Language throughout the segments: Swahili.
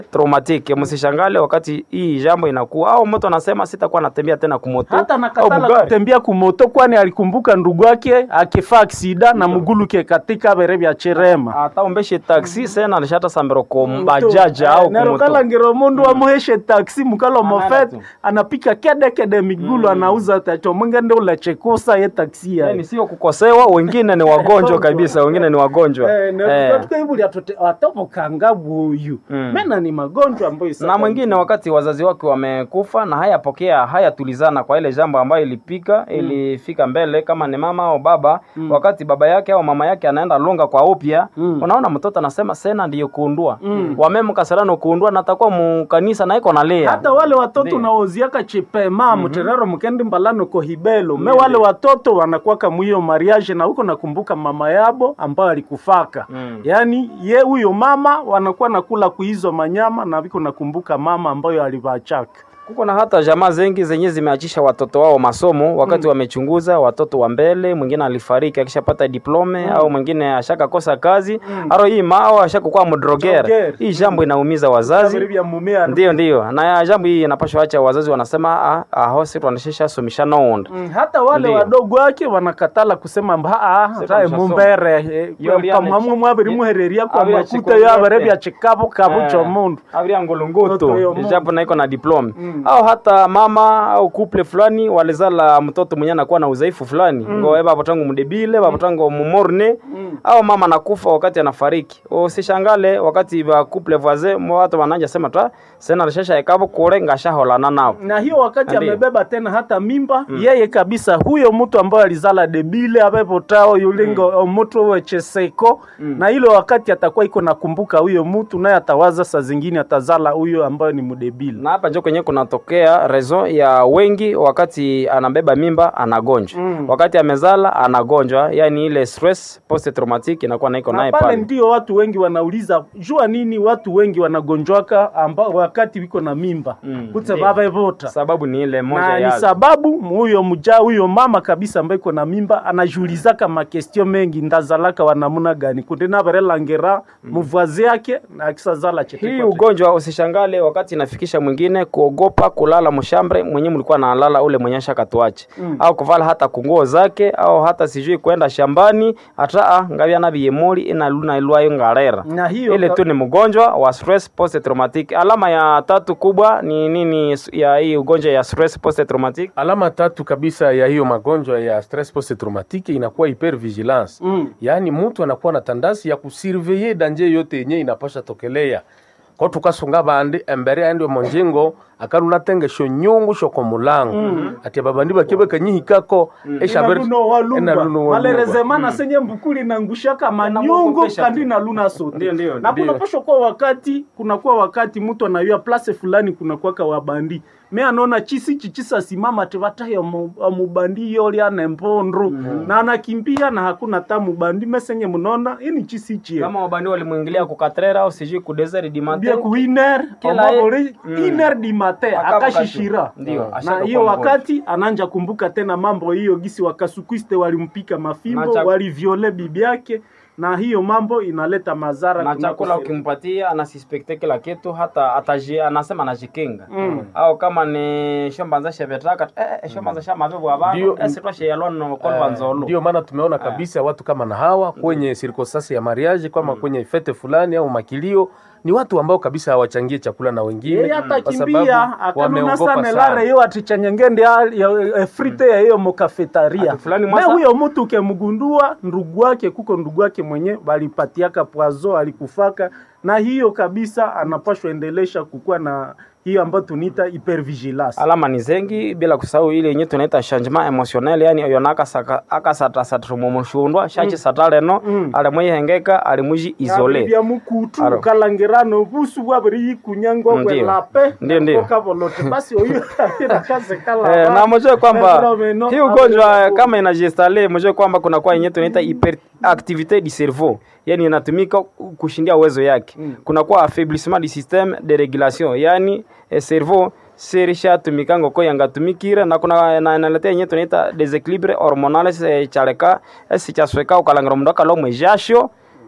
traumatique. Msishangale wakati hii jambo inakuwa au mtu anasema sitakuwa natembea tena kumoto hata au nakatala bugari. kutembea kumoto kwani alikumbuka ndugu yake akifa aksida na muguluke katika bere bya cherema ata umbeshe taxi sena alishata sambero ko bajaja au kumoto nerokala mundu amuheshe taksi mukalo Anaenda mofet tu. anapika kede kede migulu anauza tacho mwingende ulechekusa ye taksi ya yani sio kukosewa, wengine ni wagonjwa kabisa, wengine ni wagonjwa eh. tukaibuli atopokanga buyu Mm. mena ni magonjwa ambayo na mwingine wakati wazazi wake wamekufa na hayapokea hayatulizana kwa ile jambo ambayo ilipika ilifika mbele, kama ni mama au baba wakati baba yake au mama yake anaenda longa kwa upya Mm. unaona mtoto anasema sena ndiyo kuundua wamemkasarano kuundua natakuwa mukanisa na iko nalia hata wale watoto Ndiyo. unaoziaka chipema muterero mukendi mbalano kohibelo me wale watoto wanakwaka mwiyo mariage na huko nakumbuka mama yabo ambayo alikufaka Mm. yaani ye huyo mama wanakuwa nakula kuizo manyama na viko nakumbuka mama ambayo alivachaka kuko na hata jamaa zengi zenye zimeachisha watoto wao masomo wakati wamechunguza watoto wa mbele, mwingine alifariki akishapata diplome au mwingine ashakakosa kazi aro hii mao ashakuwa mdrogere. Drogere. Hii jambo inaumiza wazazi vya mumea Ndiyo, ndiyo, na ya jambo hii inapashwa acha wazazi wanasema ah, ah, hosi tuanashesha somisha nounda Mm, hata wale Ndiyo. wadogo wake wanakatala kusema mba ah, Sasa tae mshasoma. mumbere Yo liane- pamwamwe mwabiri muhereria kwa Abiri makuta achikwa yo abere yote. bya chikabu kabu cho mundu avria Mtoto yo ngolongoto Mungu. japo naiko na diplome au hata mama au couple fulani walizala mtoto mwenye anakuwa na udhaifu fulani mm. ngo baba tangu mdebile baba tangu mumorne au mama anakufa wakati anafariki usishangale wakati ba couple voisin mo watu wananja sema ta sena rishasha ekabo kure ngashaholana nao na hiyo wakati Ndiyo. amebeba tena hata mimba yeye kabisa huyo mtu ambaye alizala debile abepotao yulingo mm. mtu wecheseko na ile wakati atakuwa iko nakumbuka huyo mtu naye atawaza saa zingine atazala huyo ambayo ni mdebile na hapa njo kwenye kunatokea rezo ya wengi wakati anabeba mimba anagonjwa Mm. wakati amezala anagonjwa yani ile stress post traumatic inakuwa naiko na naye pale pale ndio watu wengi wanauliza jua nini watu wengi wanagonjwaka amba, wakati wiko na mimba Mm, kutse ndiyo. babevota sababu ni ile moja na ni ya sababu huyo mja huyo mama kabisa ambaye iko na mimba anajulizaka makestio mengi ndazalaka wanamuna gani kunde navarelangera muvwazi yake na akisazala chete hii kwa chete. ugonjwa usishangale wakati inafikisha mwingine kuogopa kulala mshambre mwenye mlikuwa nalala ule mwenye shakatuache Mm. au kuvala hata kunguo zake au hata sijui kwenda shambani hata ngavya na biyemoli ina luna ilwayo ngarera na hiyo ile tu ni mgonjwa wa stress post traumatic alama ya tatu kubwa ni nini ya hii ugonjwa ya stress post traumatic Alama tatu kabisa ya hiyo magonjwa ya stress post traumatique inakuwa hypervigilance. Mm. Yaani mtu anakuwa na tandasi ya kusurveiller danje yote yenye inapasha tokelea. Kwa tukasunga bandi embere aende monjengo akaruna tenge sho nyungu sho ko mulango. Ati babandi bakibe kanyihikako esha ber Inaluno walumba. inaluno walumba. malerezemana senye mbukuli na ngushaka manyungu Inamwogopesha kandi tu. na luna sote Ndio, ndio, na ndio. kunapashwa kuwa wakati kunakuwa wakati mtu anayua place fulani kunakuwaka wabandi me anaona chisi chichisa simama tevatayo mubandi yoli ana mpondro na anakimbia na hakuna ta mubandi mesenye mnona ini chisi chie kama wabandi walimwingilia kukatrera au sijui ku desert du bia matin ku iner Kila omabore Mm. iner di mate Akapo akashishira katu. Ndio, na ashaka hiyo kuwa wakati ananja kumbuka tena mambo hiyo gisi wakasukwiste walimpika mafimbo Na chak- waliviole bibi yake na hiyo mambo inaleta madhara na kunako chakula sehemu. ukimpatia anasispekte kila kitu hata ataji, anasema anajikinga Mm. au kama ni shombanza shevetaka eh, eh, shombanza sha mabebu abantu Ndio. eh, sitwa sheyalon kolwa nzolo Ndio maana tumeona kabisa watu kama na hawa kwenye circumstance ya mariage kama kwenye fete fulani au makilio ni watu ambao kabisa hawachangie chakula na wengine yeye hata kwa kimbia sababu akanuna wameogopa sana sana. lare yo atichanyengende frite ya hiyo mokafetaria Ati fulani na mwasa- huyo mtu ukemgundua ndugu wake kuko ndugu wake mwenye walipatiaka pwazo alikufaka na hiyo kabisa anapashwa endelesha kukuwa na hiyo ambayo tuniita hypervigilance alama ni zengi bila kusahau ile yenye tunaita changement emotionnel yani yona akasaka akasata mumushundwa shachi sataleno Mm. alimwihengeka alimuji isole bya mukutu Aro. kalangirano busu bwabiri yikunyango Ndio. kwelape Ndio, ndio. kokavolote basi oyo irakaze kala Eh, na mjue kwamba Fenomeno hii ugonjwa hapo. kama inajistale, mjue kwamba kunakuwa yenye tunaita hyperactivite du cerveau, yani inatumika kushindia uwezo yake. Kunakuwa affaiblissement du système de régulation, yani eh, cerveau serishatumika ngoko yangatumikire na kuna na inaletea yenye tunaita desequilibre hormonal eh, chaleka sichasweka ukalangira mundu akalo mwijasho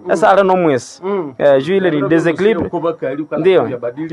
esa ale nomwesi Eh, juu ile ni deséquilibre Ndio.